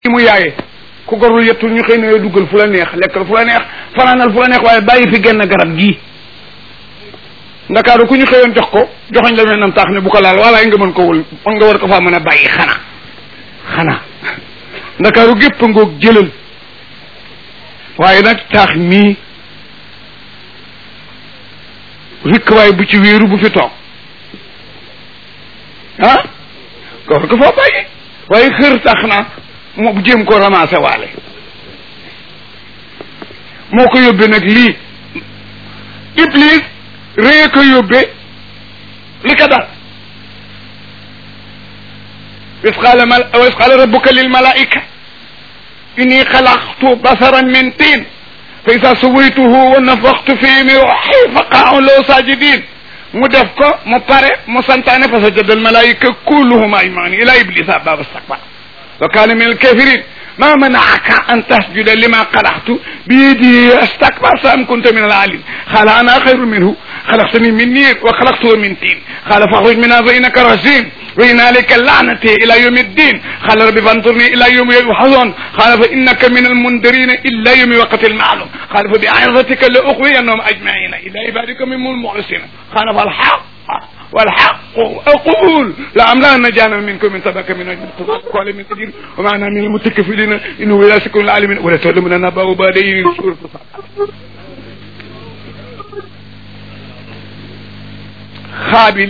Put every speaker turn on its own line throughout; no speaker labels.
mu yaaye ku gorul yettul ñu xëy na duggal fu la neex lekkal fu la neex fanaanal fu la neex waaye bàyyi fi genn garab gii ndakaaru ku ñu xëyoon jox ko joxoñ la mel nam taax ne bu ko laal walaay nga mën ko wul nga war ko faa mën a bàyyi xanaa xanaa ndakaaru gépp ngoog jëlal waaye nag taax mii rikk waaye bu ci wéeru bu fi toog ah nga war ko faa bàyyi waaye xër tax na moo jéem ko ramassé waale moo ko yóbbee nag lii iblis rée ko yóbbee li ko dal is qaala mal wa is qaala rabbuka lil malaika inni xalaqtu basaran min tiin fa isa sawaytuhu wa nafaxtu fii min ruuhi fa qa'u lahu sajidin mu def ko mu pare mu santaane fa sajada al malaika kulluhum ajmain ila iblisa aba wastakbara wa kaana min al kafirin ما منعك أن تسجد لما خلقت بيدي استكبرت أم كنت من العالين قال أنا خير منه خلقتني من نير وخلقته من طين قال فاخرج منها فإنك رجيم وإن عليك اللعنة إلى يوم الدين قال رب فانظرني إلى يوم يبعثون قال فإنك من المنذرين إلا يوم وقت المعلوم قال فبعظتك لأغوينهم أجمعين إلى عبادك من المخلصين قال فالحق والحق أقول لأملأن جهنم منكم من سبك من أجل قال من كثير ومعنا من المتكفلين إنه إلى سكن العالمين ولا تعلمون أن أباه بعدين سورة xaabil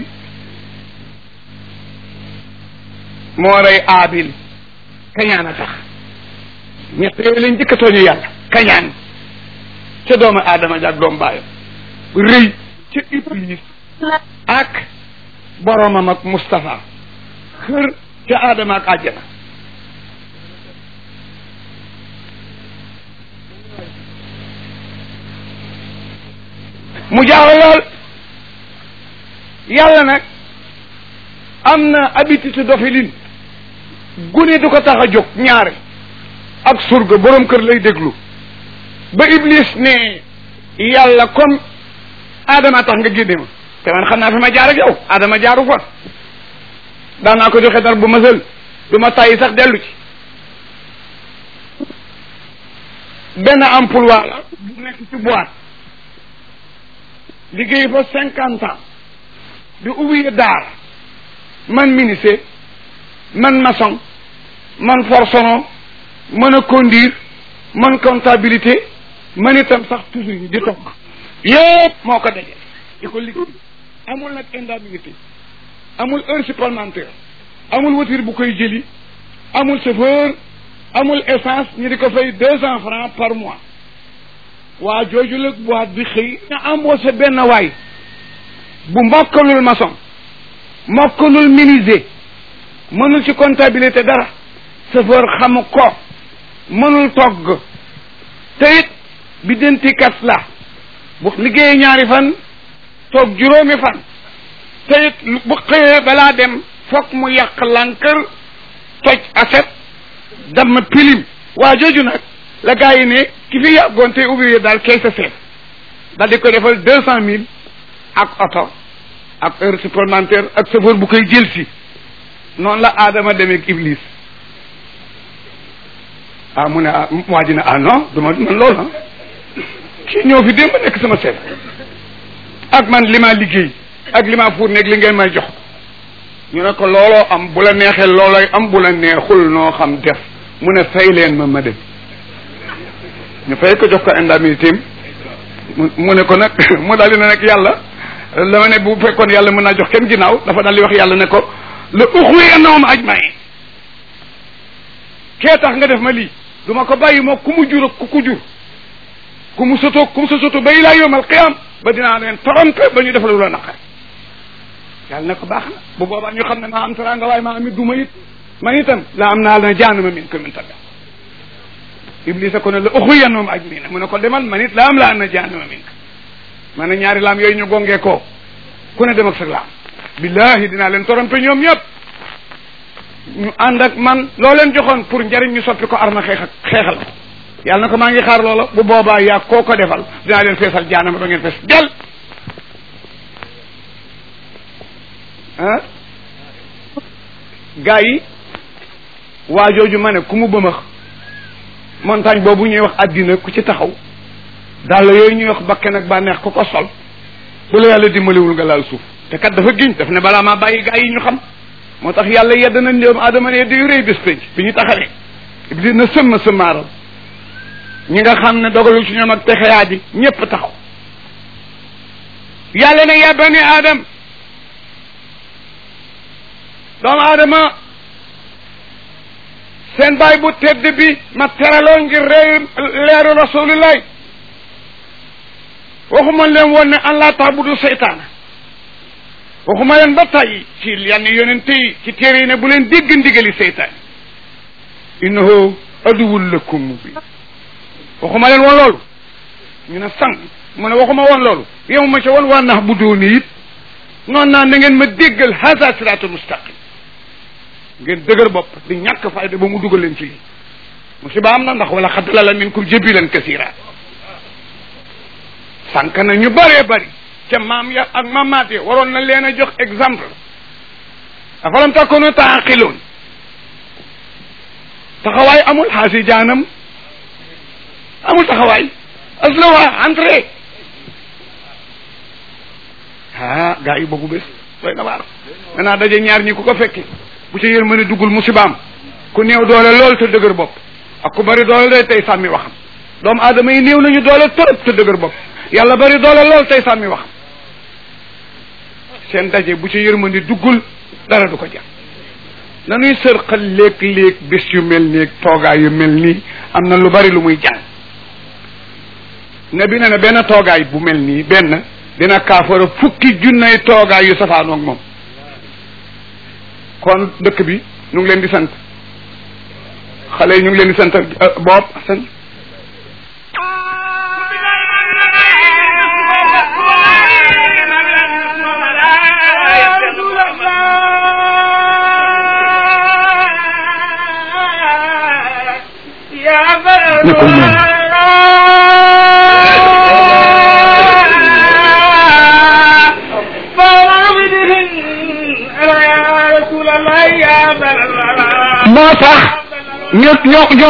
moo rey aabil kañaan a tax ñett yooyu lañ njëkk a tooñu yàlla kañaan ca doomu aadama jaag doom baayam rëy ca iblis ak boromam ak Moustapha xër ca aadama ak àjjana mu jaaw lool yàlla nag am na habitude doxalin gune du ko tax a jóg ñaare ak surga borom kër lay déglu ba iblis ne yàlla comme aadama tax nga génne ma te man xam naa fi ma jaar ak yow aadama jaaru fa daan naa ko joxe dar bu masal du ma tàyyi sax dellu ci benn emploi la bu nekk ci boîte liggéey fa cinquante ans di ouvrier daar man menuisier man maçon man forceron mën a conduire man comptabilité man itam sax toujours di togg yëpp moo ko daje di ko liggéey amul nag indemnité amul heure supplémentaire amul voiture bu koy jëli amul chauffeur amul essence ñu di ko fay deux cents francs par mois waa jooju la boîte bi xëy na embauché benn waay bu mokkalul maçon mokkalul menuisier mënul ci comptabilité dara chauffeur xamu ko mënul togg te it bi dentikat la bu liggéeyee ñaari fan toog juróomi fan te it bu xëyee balaa dem fokk mu yàq lànkër toj aset dam pilim waa jooju nag la gaa yi ne ki fi yàggoon te ouvrier daal kay sa seet daal di ko defal deux cent mille ak oto ak heure supplémentaire ak chauffeur bu koy jël si noonu la aadama demee ak iblis ah mu ne ah waa ji ne ah non du ma man loolu ah kii ñëw fi démb nekk sama seet ak man li ma liggéey ak li ma fuur nekk li ngeen may jox ñu ne ko looloo am bu la neexee loolooy am bu la neexul noo xam def mu ne fay leen ma ma dem ñu fay ko jox ko indemnité mu ne ko nag mu daal di ne nag yàlla dama ne bu fekkoon yàlla mën naa jox kenn ginnaaw dafa daal di wax yàlla ne ko la uxwiyannahum ajmain kee tax nga def ma lii du ma ko bàyyi moo ku mu jur ak ku ku jur ku mu soto ku mu sa soto ba ilaa yawmal qiyaam ba dinaa leen torompe ba ñu def la lu la naqare yàlla ne ko baax na bu boobaa ñu xam ne maa am teraanga waaye maa amit duma it man itam la am naa la jaanuma min ko min tabi iblisa ko ne la uxwiyannahum ajmain mu ne ko demal man it la am la am na jaanuma min ko ma ne ñaari laam yooyu ñu gongee ko ku ne dem ak sa laam billahi dinaa leen torompe ñoom ñëpp ñu ànd ak man loo leen joxoon pour njariñ ñu soppi ko arma xeex ak xeexal yàlla na ko maa ngi xaar loola bu boobaa yaa koo ko defal dinaa leen feesal jaanama ba ngeen fees del ah gaa yi waa jooju ma ne ku mu bëmax montagne boobu ñuy wax àddina ku ci taxaw daal yooyu ñuy wax bakken ak bànneex ku ko sol bu la yàlla dimbaliwul nga laal suuf te kat dafa giñ daf ne balaa maa bàyyi gaa yi ñu xam moo tax yàlla yedd na ndéem adama ne yedd yu rëy bés penc bi ñu taxawee iblis na sëmma sëmmaaral ñi nga xam ne dogalul ci ñoom ak texeyaa ji ñépp taxaw yàlla ne ya bani adam doomu aadama seen baay bu tedd bi ma teraloo ngir réew leeru rasulillahi waxuma leen woon ne an laa taabudu seytaana waxuma leen ba tàyyi ci yenn yonente yi ci téere yi ne bu leen dégg ndigali seytaan innahu aduwwun lakum mubin waxuma leen woon loolu ñu ne sang mu ne waxuma woon loolu yow ma ca woon waa nax bu dooni it noonu naa na ngeen ma déggal hasa siraatul mustaqim ngeen dëgër bopp di ñàkk fayda ba mu dugal leen ci lii musiba am na ndax wala xaddala la minkum jabilan kasira sànq na ñu bëree bëri ca maam ya ak mamaat ya waroon na leen a jox exemple afalam takunu taaqiloon taxawaay amul xaasi jaanam amul taxawaay aslawa entrée ah gaa yi boobu bés doy na waar danaa daje ñaar ñi ku ko fekke bu ca yërmande duggul musibaam ku néew doole lool te dëgër bopp ak ku bari doole day tey sàmmi waxam doomu aadama yi néew nañu doole torop te dëgër bopp yàlla bari doole lool tey sàmmi waxam seen daje bu ca yërmande duggul dara du ko jar nanuy sërxal léeg-léeg bés yu mel nii toogaay yu mel nii am na lu bari lu muy jàng ne bi ne ne benn toogaay bu mel nii benn dina kaafara fukki junnay toogaay yu safaanoog moom kon dëkk bi ñu ngi leen di sant xale yi ñu ngi leen di sant boob sant moo tax ñu ñu ñu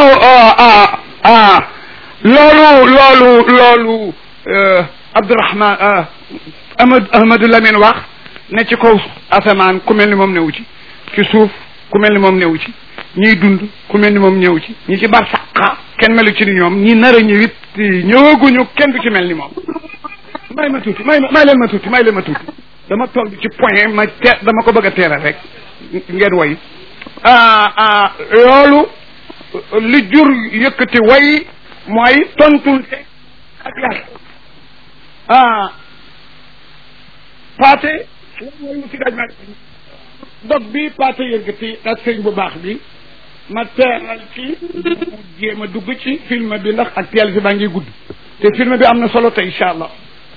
loolu loolu loolu Abdourahman Ahmad Ahmadou Lamine wax ne ci kaw asamaan ku mel ni moom newu ci ci suuf ku mel ni moom newu ci ñiy dund ku mel ni moom ñëw ci ñi ci bar saqa kenn melu ci ni ñoom ñi nar a ñëwit ñëwaguñu kenn du ci mel ni moom may ma tuuti may may leen ma tuuti may leen ma tuuti dama toll ci point ma te dama ko bëgg a teeral rek ngeen woy loolu li jur yëkkati way mooy tontul ak yàlla ah paate mooy mu si daj ma dog bi paate yëkkati ak sëñ bu baax bi ma teeral ci mu jéem a dugg ci film bi ndax ak teel si baa ngi gudd te film bi am na solo te incha allah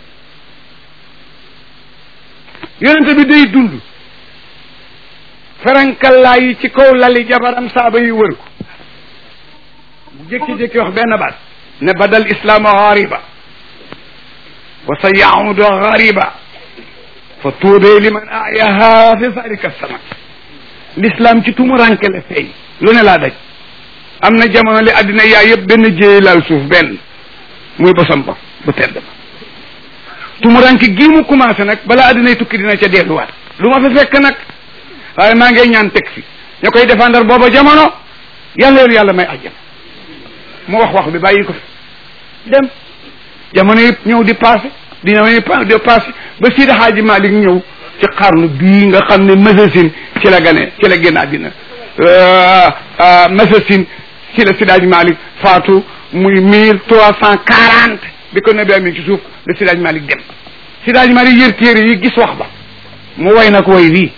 yonente bi day dund ferankallaa yi ci kaw lali jabaram saaba yi wër ko bu jékki-jékki wax benn baat ne badal islaamu xaariba wa sa yaudu xaariba fa tuubee liman ayaha fi zalika sama l'islam ci tumuranke la feeñ lu ne laa daj am na jamono li addina yaa yëpp benn jéey laal suuf benn muy bosam ba bu tedd ba tumuranke gii mu commencé nag balaa addinay tukki dina ca delluwaat lu ma fi fekk nag waaye maa ngay ñaan teg fi ña koy défendre booba jamono yàlla yoonu yàlla may àjjana mu wax wax bi bàyyi ko fi dem jamono yëpp ñëw di passé di ñëw di passé ba Sidi Hadji Malick ñëw ci xarnu bii nga xam ne Masasin ci la gane ci la génn àddina Masasin ci la Sidi Hadji Malick faatu muy mille trois cent quarante bi ko nabi amee ci suuf la Sidi Hadji Malick dem Sidi Hadji Malick yër téere yi gis wax ba mu way na ko way wii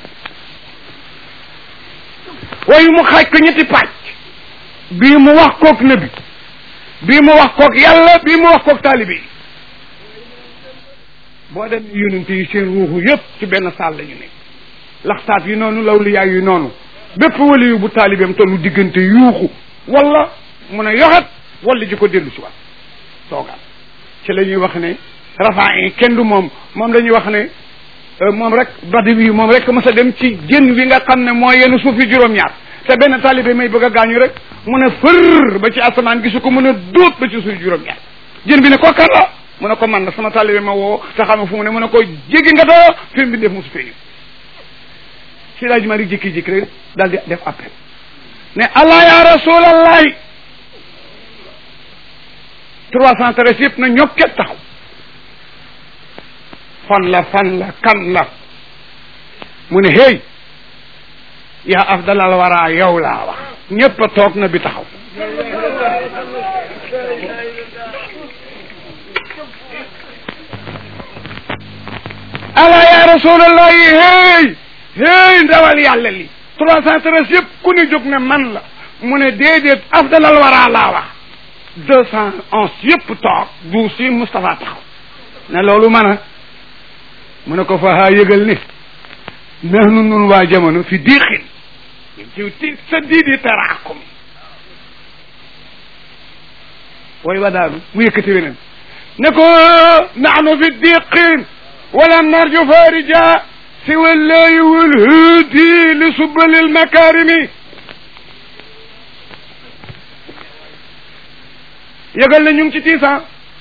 wayu mu xaaj ko ñetti pàcc bii mu wax kook nabi bii mu wax kook yàlla bii mu wax kook taalibe yi boo dem yonent yi seen ruuxu yëpp ci benn saal la ñu nekk laxtaat yi noonu lawliyaa yi noonu bépp wali yu bu taalibeem tollu diggante yuuxu wala mun a yoxat wala ji ko dellu si waat toogaat ci la ñuy wax ne rafaa yi kenn du moom moom la ñuy wax ne moom rek badi wi moom rek mës a dem ci jën wi nga xam ne moo yenn suuf yi juróom-ñaar te benn taalibe may bëgg a gaañu rek mu ne fër ba ci asamaan gisu ko mën a dóot ba ci suuf juróom-ñaar jën bi ne ko kan la mu ne ko man la sama taalibe ma woo te xam fu mu ne mu ne ko jéggi nga doo fi mu def musu fee si laaj ma ri jékki-jékki rek daal di def appel ne allah ya rasulallahi trois cent treize yëpp na ñokket taxaw fan la fan la kan la mu ne hey yaa afdalal wara yow laa wax ñépp a toog na bi taxaw ala ya rasulallahi hey hey ndawal yàlla li trois cent treize yëpp ku ne jóg ne man la mu ne déedéet afdalal wara laa wax deux cent onze yëpp toog du si Moustapha taxaw ne loolu mën a mu ne ko fa haa yëgal ni nahnu nun waa jamono fi diixin ci ti sa diidi taraakum way wa daanu mu yëkkati weneen ne ko nahnu fi diqin walam narju farija siwa llahi walhudi li subali lmakarimi yëgal na ñu ngi ci tiisan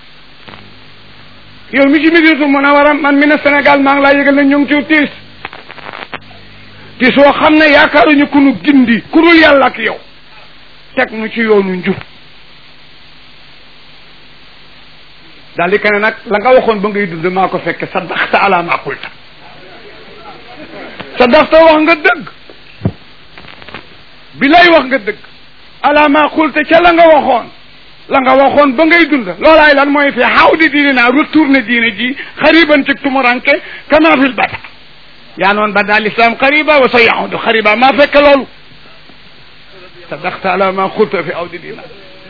yow mi ci Médinatul Munawwara man mi ne Sénégal maa ngi laa yëgal na ñu ngi ci tiis tiis woo xam ne yaakaaruñu ku nu gindi ku dul yàlla ak yow teg nu ci yoonu njub daal di kene nag la nga waxoon ba ngay dund maa ko fekke sa daxta ala ma qulta sa daxta wax nga dëgg bi lay wax nga dëgg ala ma qulta ca la nga waxoon la nga waxoon ba ngay dund loolaay lan mooy fi xaw di diine naa retourné diine ji xariban ci tumuranke kama fil bada yaa noon bada l'islam xariba wa sa yahudu xariba maa fekk loolu sadaqta ala ma xulta fi aw di diina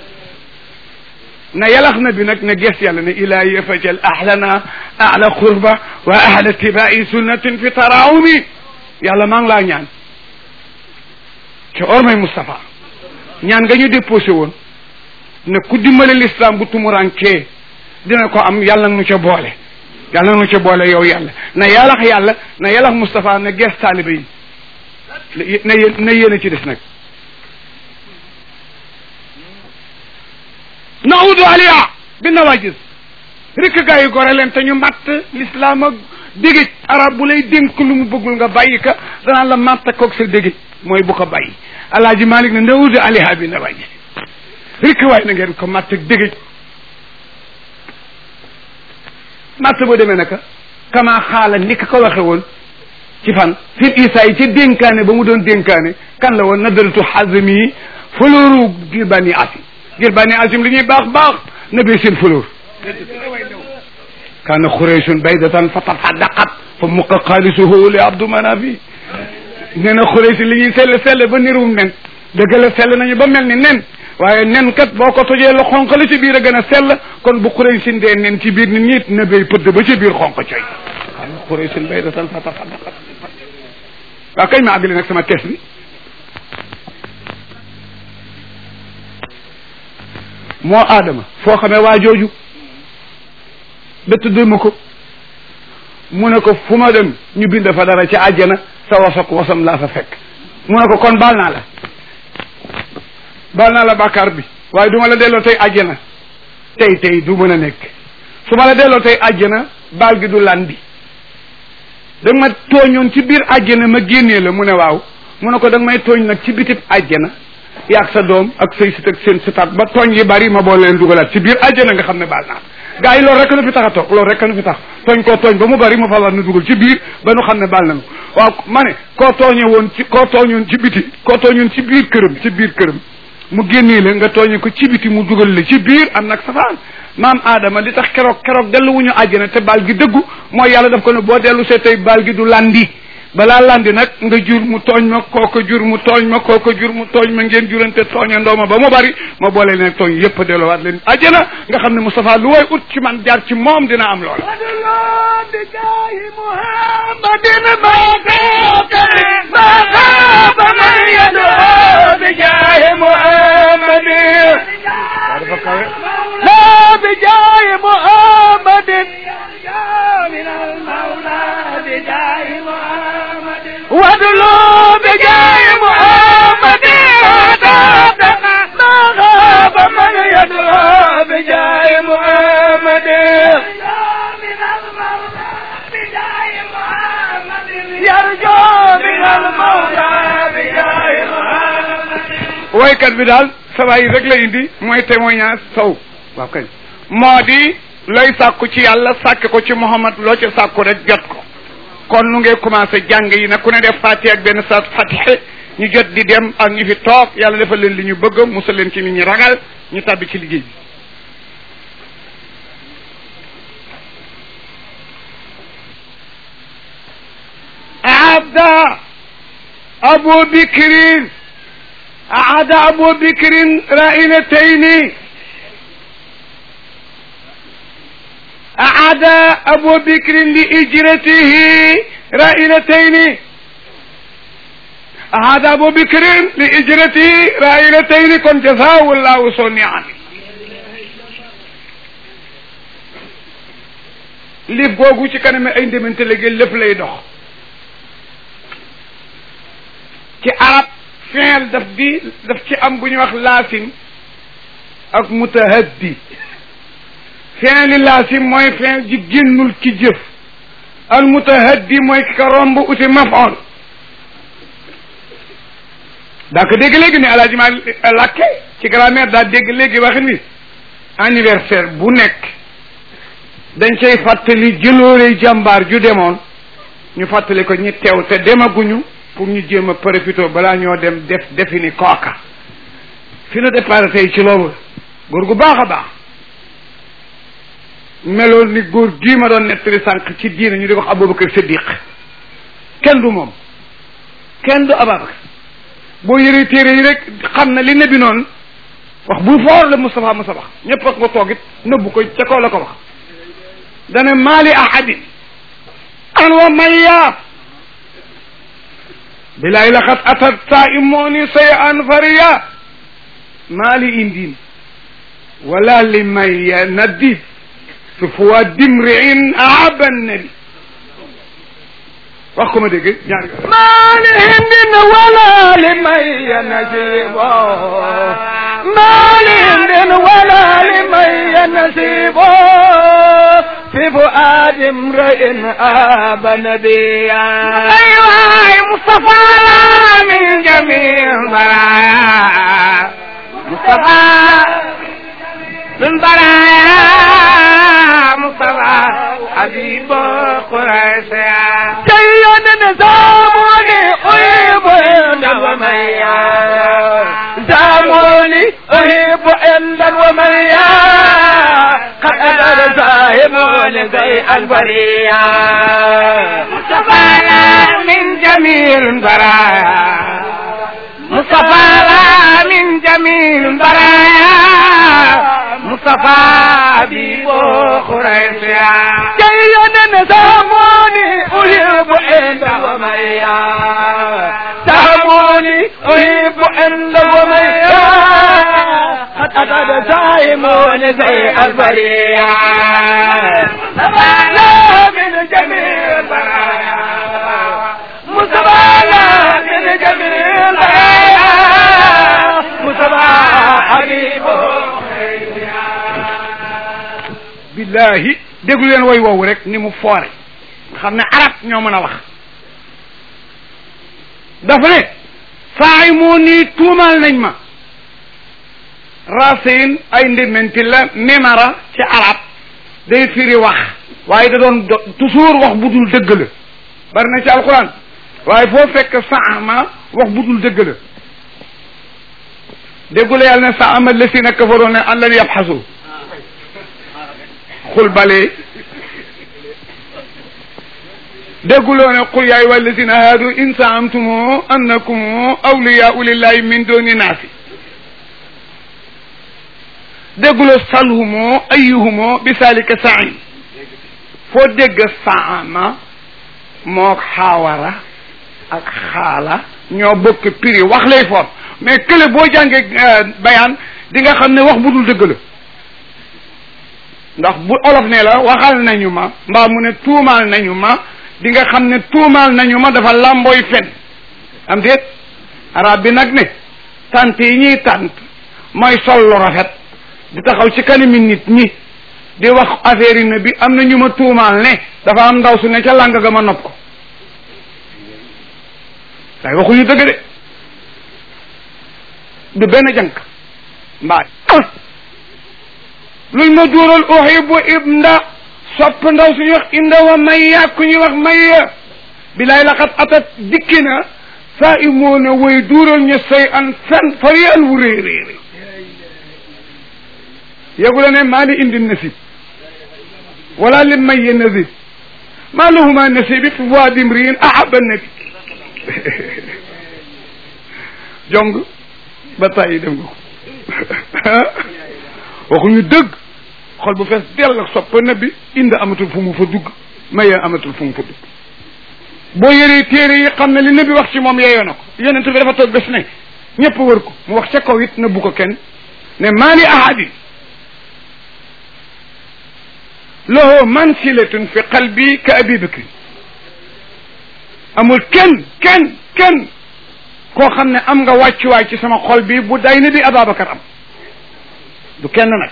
na yalax na bi nag ne ges yàlla ne ilahi fajal ahlana ahla qurba wa ahla tibai sunnatin fi tarawumi yàlla maa ngi laa ñaan ci ormay Moustapha ñaan nga ñu déposé woon ne ku dimbale l'islam bu tumurankee dina ko am yàlla nu ca boole yàlla nu ca boole yow yàlla na yàllax yàlla na yàllax Moustapha na gees taalibe yi na yéen na yéen a ci des nag naudu aliya bi nawajis rikk gaa yi gore leen te ñu matt l'islam ak dégéj arab bu lay dénk lu mu bëggul nga bàyyi ka danaan la matt koog sa dégéj mooy bu ko bàyyi alaaji malik ne naudu aliya bi nawajis rikk waay na ngeen ko matt ak dégéj matt boo demee naka kama xaala ni ka ko waxe woon ci fan fil isa yi ci dénkaane ba mu doon dénkaane kan la woon nadaratu xazmi yi fulóoru ngir bani asim ngir bani asim li ñuy baax baax na bee seen fulóor kaana xuraysun baydatan fa tafaddaqat fa muqa xaalisuhu li abdu manafi nee na xuraysin li ñuy selle selle ba nirum nen dëgg la sell nañu ba mel ni nen waaye nen kat boo ko tojee la xonq la ci biir a gën a sell kon bu xuraysin dee nen ci biir nit ñi na bay pëdd ba ci biir xonq coy kaana xuraysun baydatan fa tafaddaqat waaw kañ ma àggali nag sama kees bi moo aadama foo xamee waa jooju ba tudd ma ko mu ne ko fu ma dem ñu bind fa dara ci àjjana sa wasok wasam laa fa fekk mu ne ko kon baal naa la baal naa la bàkkaar bi waaye du ma la delloo tey àjjana tey tey du mën a nekk su ma la delloo tey àjjana baal gi du landi da nga ma tooñoon ci biir àjjana ma génnee la mu ne waaw mu ne ko da nga may tooñ nag ci bitib àjjana yaag sa doom ak say sit ak seen sitaat ba tooñ yi bari ma boole leen dugalaat ci biir àjjana nga xam ne baal naa gaa yi loolu rek nu fi tax a toog loolu rek nu fi tax tooñ koo tooñ ba mu bari mu falaat nu dugal ci biir ba nu xam ne baal nañu waaw ma ne koo tooñe woon ci koo tooñoon ci biti koo tooñoon ci biir këram ci biir këram mu génnee la nga tooñe ko ci biti mu dugal la ci biir am nag safaan maam Adama li tax keroog keroog dellu wuñu àjjana te baal gi dëggu mooy yàlla daf ko ne boo dellu see tey baal gi du landi balaa landi nag nga jur mu tooñ ma kooko jur mu tooñ ma kooko jur mu tooñ ma ngeen jurante tooña ndooma ba mu bari ma boole leen tooñ yépp a delluwaat leen àjjana nga xam ne Moustapha lu way ut ci man jaar ci moom dina am loola
لا بجاه محمد من المولى بجاه محمد وادلو بجاه محمد
woykat bi daal saba yi rek la indi mooy témoignage sow waaw kañ moo di looy sàkku ci yàlla sàkk ko ci Muhammad loo ci sàkku rek jot ko kon nu ngay commencé jàng yi nag ku ne def fatiha ak benn saat fatiha ñu jot di dem ak ñu fi toog yàlla defal leen li ñu bëgg musal leen ci nit ñi ragal ñu tàbbi ci liggéey bi abda abu bikrin أعاد أبو بكر رائلتين أعاد أبو بكر لإجرته رائلتين أعاد أبو بكر لإجرته رائلتين كن جزاه الله صنعا lif googu ci kanam ay ndemante léegi lépp lay dox ci arab fiil daf di daf ci am bu ñuy wax laasim ak mutahaddi fiili laasim mooy fiil ji génnul ci jëf al mutahaddi mooy ki ko romb uti mafoon daa ko dégg léegi ne alaaji ma làkke ci grammaire daa dégg léegi waxin wi anniversaire bu nekk dañ cay fàttali jëloore jàmbaar ju demoon ñu fàttali ko ñi teew te demaguñu pour ñu jéem a profité balaa ñoo dem def defi ni kooka fi na départ tey ci loolu góor gu baax a baax meloon ni góor gii ma doon nettali sànq ci diina ñu di wax Abubakar Siddiq kenn du moom kenn du Ababakar boo yëree téere yi rek xam na li nebi noonu wax bu foor la Moustapha Moussa wax ñëpp ak nga toogit nëbbu ko ca kaw la ko wax dana maali ahadin an wa mayya bilaay laqad atat saa'imooni shay'an fariya maa li indin wala li may naddi fi fuwa dimriin aaba nabi wax ko ma dégg ñaari
maa li indin wala li may nasibo maa li indin wala li may nasibo في فؤاد امرئ آب نبيا أيوة مصطفى من جميع البرايا مصطفى من برايا مصطفى حبيب قريش سيد نظاموني أحب عند وميا زاموني أحب عند وميا قد أدر زاهمون زي البرية مصطفى من جميع البرايا مصطفى من جميع البرايا مصطفى حبيب قريشيا جيدا نساموني أحب عند وميا ساموني أحب عند وميا قد أتى سائمون زي البرية مصطفى من جميع البرايا مصطفى من جميع البرايا مصطفى حبيبه
billahi déglu leen woy woowu rek ni mu foore nga xam ne arab ñoo mën a wax dafa ne saa yi moo nii tuumaal nañ ma racine ay ndementi la memara ci arab day firi wax waaye da doon toujours wax bu dul dëgg la bari na ci alquran waaye foo fekk saama wax bu dul dëgg la déggula yàlla ne saama lasina kafaroo ne an lan yabxasu xul bale dégguloo ne qul yaa ayyuha allazina haadu in saamtum annakum awliyaau lillahi min duni naasi dégguloo salhumo ayyuhumo bi salika saim foo dégg saama mook xaawara ak xaala ñoo bokk prix wax lay for mais kële boo jàngee bayaan di nga xam ne wax bu dul dëgg la ndax bu olof ne la waxal nañu ma mbaa mu ne tuumaal nañu ma di nga xam ne tuumaal nañu ma dafa làmbooy fen am déet arab bi nag ne tant yi ñuy tant mooy sol lu rafet di taxaw ci kanami nit ñi di wax affaire yi ne bi am na ñu ma tuumaal ne dafa am ndaw su ne ca làng ga ma nopp ko waaye waxuñu dëgg de du benn jànk mbaay luñ ma duural uhibu ibnda sopp ndaw suñuy wax inda wa mayya ku ñuy wax mayya bilaay laqat atat dikki na saa i moo na woy duural ñu say an fen fariyal wu réy réy réy yegu la ne maa li indi nasib wala li mayya nasib maa lahuma nasibi fi voie mriin ahaba nabi jong ba tàyyi dem nga ko waxuñu dëgg xol bu fees dell ak soppa nabi indi amatul fu mu fa dugg mayee amatul fu mu fa dugg boo yëree téere yi xam ne li nabi wax ci moom yeeyoo na ko yonent bi dafa toog bés ne ñëpp wër ko mu wax ca kaw it nëbbu ko kenn ne maa li ahadi lahu mansilatun fi qalbi ka abi bakri amul kenn kenn kenn koo xam ne am nga wàccuwaay ci sama xol bi bu day ni bi Ababacar am du kenn nag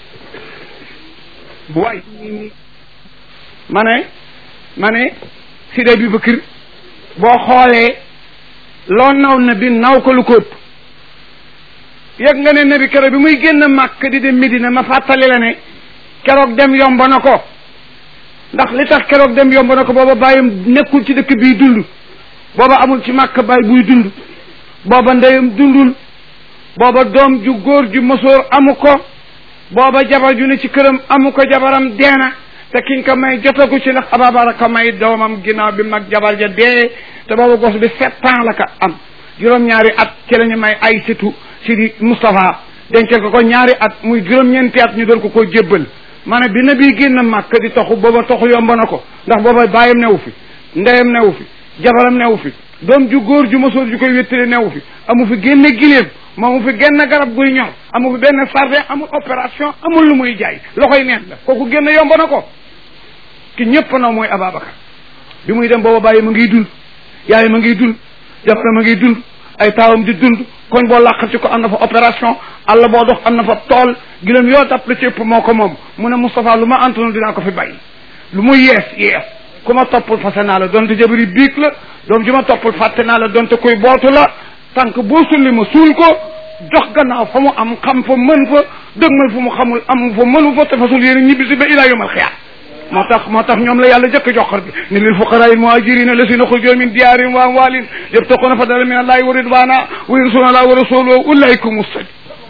bu waay ma ne ma ne Sidi Abi Bakr boo xoolee loo naw na bi naw ko lu ko ëpp yëg nga ne nabi keroog bi muy génn màkk di dem Medina ma fàttali la ne keroog dem yomb na ko ndax li tax keroog dem yomb na ko booba bàyyam nekkul ci dëkk bii dund booba amul ci màkk bàyyi buy dund booba ndeyam dundul booba doom ju góor ju mësoor amu ko booba jabar ju ne ci këram amu ko jabaram deena te kiñ ko may jotagu ci ndax ababara ko may doomam ginnaaw bi mag jabar ja dee te booba gos bi sept ans la ko am juróom-ñaari at ci la ñu may ay situ si di Moustapha dencal ko ko ñaari at muy juróom-ñeenti at ñu doon ko koo jébbal ma ne bi na bii génn màkk di toxu booba toxu yomb na ko ndax booba bàyyam newu fi ndeyam newu fi jabaram newu fi doom ju góor ju mësoor ju koy wéttali newu fi amu fi génne giléem moomu fi genn garab guy ñor amu fi benn sardin amul opération amul lu muy jaay loxoy neen la kooku génn yomb na ko ki ñëpp na mooy Ababacar bi muy dem booba bàyyi ma ngiy dund yaay ma ngiy dund jabaram ma ngiy dund ay taawam di dund koñ boo làqat ci ko am na fa opération àll boo dox am na fa tool giléem yoo tàpp la ci ëpp moo ko moom mu ne Moustapha lu ma antunu dinaa ko fi bàyyi lu muy yees yees ku ma toppul fase naa la donte jabari biig la doom ji ma toppul fàtte naa la donte kuy bootu la tànk boo sulli ma suul ko jox gannaaw fa mu am xam fa mën fa dëgmal fu mu xamul am fa mënu fa te fasul yéen ñibbi si ba ilaa yomal xiyaam moo tax moo tax ñoom la yàlla jëkk joxor bi ne lil fuqaraa il muhaajiriina allazina xurujuu min diyaarihim wa amwaalihim yabtaquuna fadlan min allahi wa ridwaana wa yansuruuna allaha wa rasuulahu ulaa'ika humu saadiquun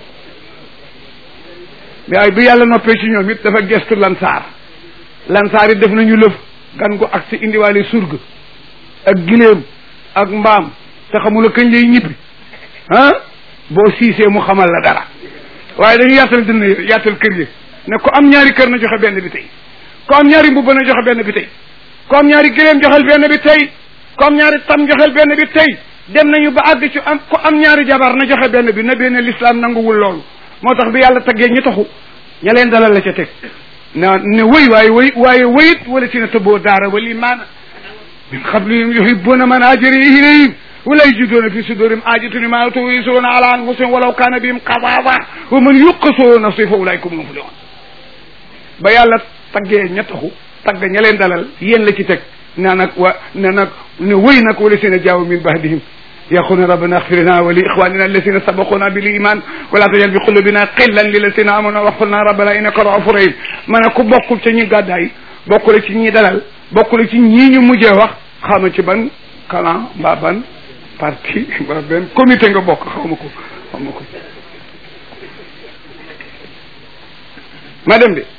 waaye bi yàlla noppee ci ñoom it dafa gestu lansaar lansaar it def nañu lëf gan gu ak si indiwaale surga ak giléem ak mbaam te xamula kañ lay ñibbi ah boo siisee mu xamal la dara waaye dañu yaatal dina yaatal kër yi ne ko am ñaari kër na joxe benn bi tey ko am ñaari mbubb na joxe benn bi tey ko am ñaari giléem joxel benn bi tey ko am ñaari tam joxel benn bi tey dem nañu ba àgg ci am ko am ñaari jabar na joxe benn bi na benn l'islam nanguwul loolu moo tax bi yàlla taggee ñi taxu ña leen dalal la ca teg na ne wëy waaye wëy waaye wëyit wala si na tëbboo daara wal imaana min qablihim yuhibbuna man haajara ilayhim wala yajiduuna fi sudurihim haajatan mimmaa uutuu wa yu'thiruuna alaa anfusihim walaw kaana bihim xasaasa wa man yuuqa shuhha nafsihi fa ulaa'ika humul muflihuun ba yàlla taggee ña taxu tagg ña leen dalal yéen la ci teg nee nag wa ne nag ne wëy nag wala si na jaaw min ba'dihim يقول ربنا اغفر لنا ولإخواننا الذين سبقونا بالإيمان ولا تجعل في قلوبنا قلا للذين آمنوا واغفر لنا ربنا إنك رؤوف رحيم ma ne ku bokkul ci ñi gàddaay bokkul ci ñi dalal bokkul ci ñii ñu mujjee wax xawma ci ban clan mbaa ban parti mbaa benn comité nga bokk xawma ko xawma ko ma dem de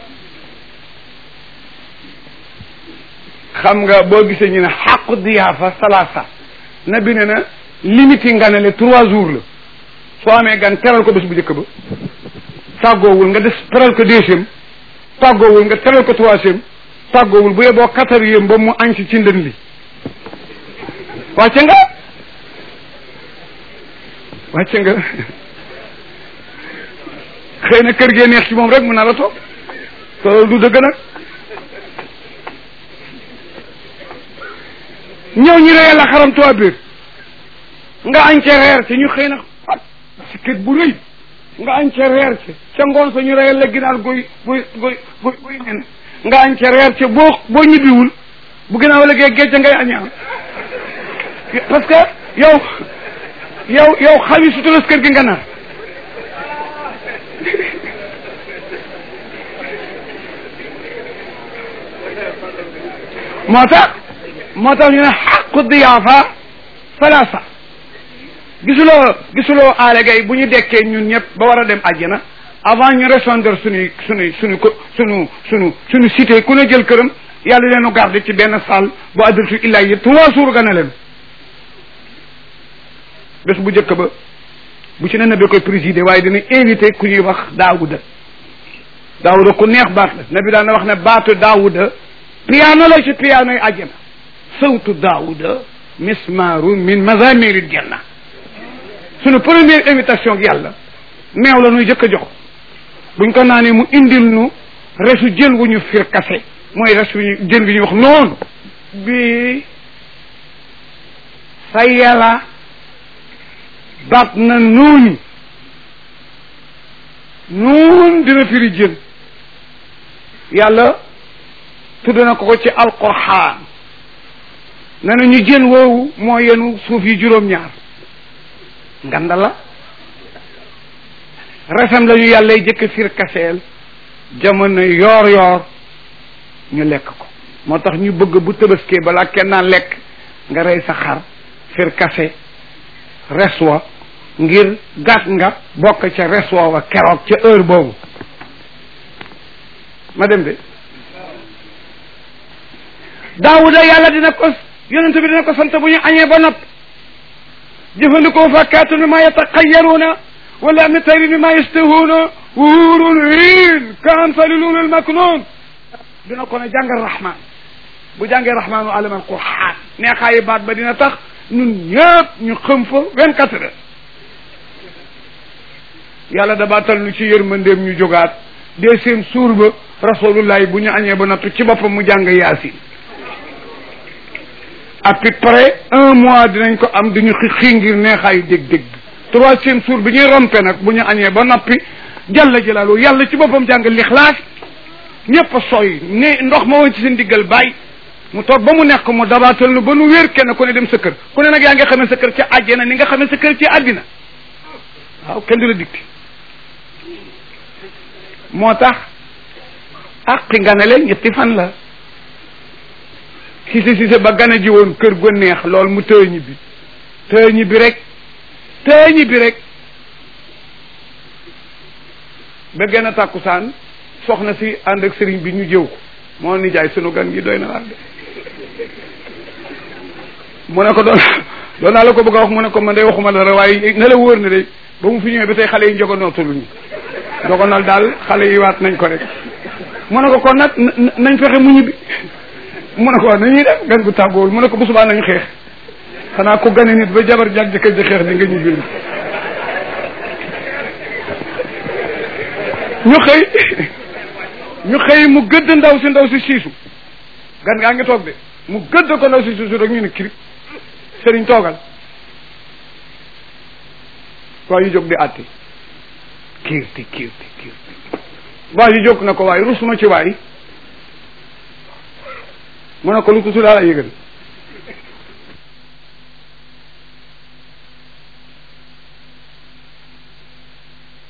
xam nga boo gisee ñu ne xaqu diyaafa salaasa nabi ne na limite yi nganale trois jours la soo amee gan teral ko bés bu njëkk ba tàggoowul nga des teral ko deuxième tàggoowul nga teral ko troisième tàggoowul bu yeboo quatrième ba mu añ si ci ndën li wàcce nga wàcce nga xëy na kër gee neex ci moom rek mu nar a toog te loolu du dëgg nag ñëw ñu reyal la xaram tuwa biir nga añ ca reer ci ñu xëy na fat si kët bu rëy nga añ ca reer ci ca ngoon sa ñu reyal la ginaar guy guy guy guy guy nen nga añ ca reer ci boo boo ñibbiwul bu ginnaaw la gee géej ngay añaan parce que yow yow yow xawi sutulas kër gi nga nar moo tax moo tax ñu ne xaqu diyaafa salaasa gisuloo gisuloo aale gay bu ñu dekkee ñun ñëpp ba war a dem àjjana avant ñu répondre suñuy suñuy suñu ko suñu suñu suñu cité ku ne jël këram yàlla leenu garde ci benn salle bu addultu illaa yi trois jours gana leen bés bu njëkk ba bu ci ne na bi koy présider waaye dina invité ku ñuy wax daawuda daawuda ku neex baat la nabi daan na wax ne baatu daawuda piano la ci piano yi àjjana sawtu daawuda mismaru min mazamiri janna sunu première invitation ak yàlla meew la nuy jëkk a jox buñ ko naanee mu indil nu resu jën wu ñu fir kase mooy resu ñu jën bi ñuy wax noonu bi sa yàlla baat na nuuni nuun dina firi jën yàlla tudd na ko ko ci alquraan ne na ñu jën woowu moo yenu suuf yi juróom-ñaar nganda la resam la ñu yàlla jëkk fir kaseel jamono yoor yoor ñu lekk ko moo tax ñu bëgg bu tëbaskee balaa kenn naan lekk nga rey sa xar fir kase reswa ngir gàtt nga bokk ca reswa wa keroog ca heure boobu ma dem de daawuda yàlla dina ko yonente bi dina ko sant bu ñu añee ba nopp jëfandikoo fakkaatu mi ma yataqayaruuna wala mi tayri mi ma yastahuuna wuurun hiin ka amsali luulul maknuun dina ko ne jàngal rahman bu jàngee rahmaanu alama alquran neexaayi baat ba dina tax ñun ñëpp ñu xëm fa vingt quatre heures yàlla dabaatal nu ci yërmandeem ñu jógaat dee seen suur ba rasulullahi bu ñu añee ba nattu ci boppam mu jàng yaasin à peu près un mois dinañ ko am duñu xii ngir neexaayu dégg-dégg troisième jour bi ñuy rompe nag bu ñu añee ba noppi jalla jalaalu yàlla ci boppam jàng lixlaas ñëpp a sooy ne ndox ma woon ci seen diggal bàyyi mu toog ba mu nekk mu dabaatal nu ba nu wér kenn ku ne dem sa kër ku ne nag yaa nga xamee sa kër ci àjjana ni nga xamee sa kër ci àddina waaw kenn du la dikti moo tax àqi nga ne leen ñetti fan la sise sise ba gane ji woon kër gu neex lool mu tëë ñibbi tëë ñibbi rek tëë ñibbi rek ba gën a tàkkusaan soxna si ànd ak sëriñ bi ñu jëw ko moo ni jaay sunu gan gi doy na waar de mu ne ko doon doon naa la ko bëgg a wax mu ne ko man day waxuma dara waaye na la wóor ne de ba mu fi ñëwee ba tey xale yi njogonootuluñu njogonool daal xale yi waat nañ ko rek mu ne ko kon nag nañ fexe mu ñibbi mu ne ko nañuy def gan gu tàggoowul mu ne ko bu subaa nañu xeex xanaa ko gane nit ba jabar jag jëkkër ji xeex di nga ñibbi ñu xëy ñu xëy mu gëdd ndaw si ndaw si siisu gan ngaa ngi toog de mu gëdd ko ndaw si siisu rek ñu ne kirib sëriñ toogal waa yu jóg di àtte kiirti kiirti kiirti waa yu jóg na ko waaye rusuma ci waay mu ne ko lu ko su daal a yëgal